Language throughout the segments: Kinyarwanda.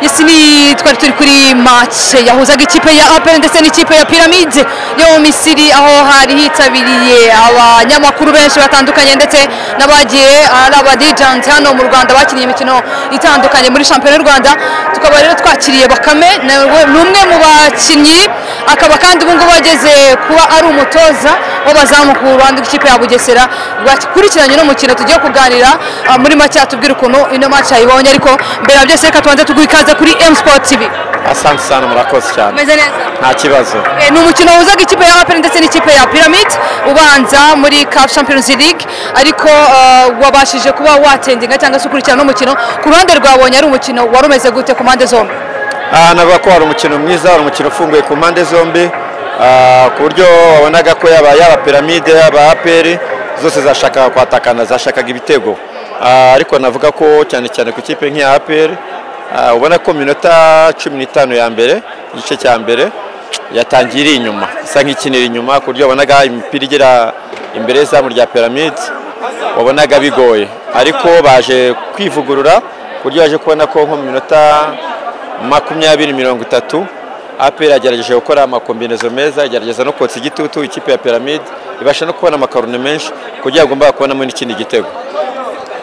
isi ni twari turi kuri mace yahuzaga ikipe ya aperi ndetse n'ikipe ya piramide yo mu misiri aho hari hitabiriye abanyamakuru benshi batandukanye ndetse n'abagiye ari abadijanti hano mu rwanda bakinnye imikino itandukanye muri shampiyona y'u rwanda tukaba rero twakiriye bakame ni umwe mu bakinnyi akaba kandi ubungubu ageze kuba ari umutoza w'abazamu ku ruhande rw'ikipe ya bugesera bakurikiranye n'umukino tugiye kuganira muri make atubwira ukuntu ino mace yayibonye ariko mbere ya byose reka tubanze tuguhe ikaze kuri sport tv asante cyane murakoze cyane umeze neza nta kibazo ni umukino wuzaga ikipe ya aperi ndetse n'ikipe ya piramide ubanza muri cup champions league ariko eh, wabashije kuba watendinga cyangwa se ukurikirana n'umukino ku ruhande rwabonye ari umukino wari umeze gute ku mpande zombi Ah, navuga ko wari umukino mwiza wari umukino ufunguye ku mpande zombi ah, ku buryo wabonaga ko yaba yaba piramide yaba aperi zose zashakaga kwatakana zashakaga ibitego Ah, ariko navuga ko cyane cyane ku kipe nk'iya aperi ah, ubona ko mu minota cumi n'itanu ya mbere igice cya mbere yatangiye iri inyuma isa nk'ikinira inyuma ku buryo wabonaga imipira igera imbere y'izamu rya piramide wabonaga bigoye ariko baje kwivugurura ku buryo baje kubona ko nko mu minota makumyabiri mirongo itatu aperi yagerageje gukora amakombinezo meza igerageza no kotsa igitutu ikipe ya piramide ibasha no kubona amakaroni menshi ku buryo yagombaga kubonamo n'ikindi gitego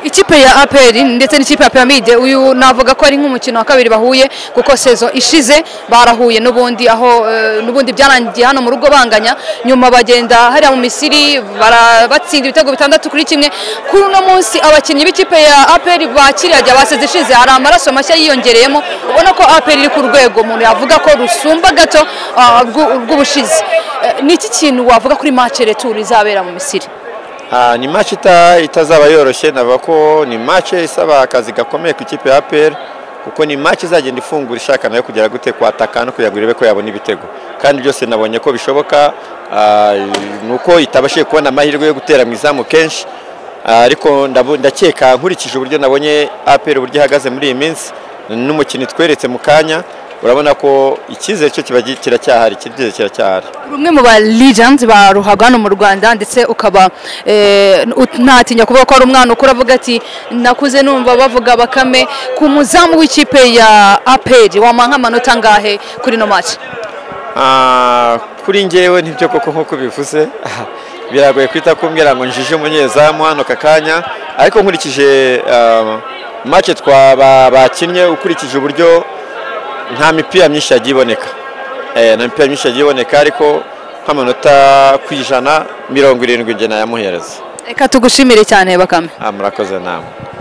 ikipe ya aperi ndetse n'ikipe ya piramide uyu navuga ko ari nk'umukino wa kabiri bahuye kuko sezo ishize barahuye n'ubundi aho eh, n'ubundi byarangiye hano mu rugo banganya nyuma bagenda hariya mu misiri bara- batsinda ibitego bitandatu kuri kimwe kuri uno munsi abakinnyi b'ikipe ya aperi bakiriya rya baseze ishize hari amaraso mashya yiyongereyemo ubona ko aperi iri ku rwego umuntu yavuga ko rusumba gato ah, urw'u- urw'ubushize Eh, ni iki kintu wavuga kuri mace returu izabera mu misiri Ah, ni match ita- itazaba yoroshye navuga ko ni match isaba akazi gakomeye ku ikipe ya APR kuko ni match izagenda ifungura ishaka nayo kugera gute kwataka no kugira ngo irebe ko yabona ibitego kandi byose nabonye ko bishoboka ah, ni uko itabashije kubona amahirwe yo gutera mu izamu kenshi Ah, ariko ndabu- ndakeka nkurikije uburyo nabonye APR uburyo ihagaze muri iyi minsi n'umukino itweretse mu kanya urabona ko icyizere cyo kiba gi- kiracyahari icyizere kiracyahari rumwe mu ba legends ba ruhago hano mu rwanda ndetse ukaba eh, ut- ntatinya kuvuga ko ari umwana ukura avuga ati nakuze numva bavuga bakame ku muzamu w'ikipe ya aperi wamuha nk'amanota angahe kuri ino match Ah, kuri ngewe nibyo koko nk'uko ubivuze biragoye kwita kumbwira ngo njije umunyezamu hano aka kanya ariko nkurikije ah, match twaba bakinnye ukurikije uburyo nta mipira myinshi yagiye iboneka Eh, nta mipira myinshi yagiye iboneka ariko nk'amanota ku ijana mirongo irindwi njye nayamuhereza reka tugushimire cyane bakame Ah, murakoze namwe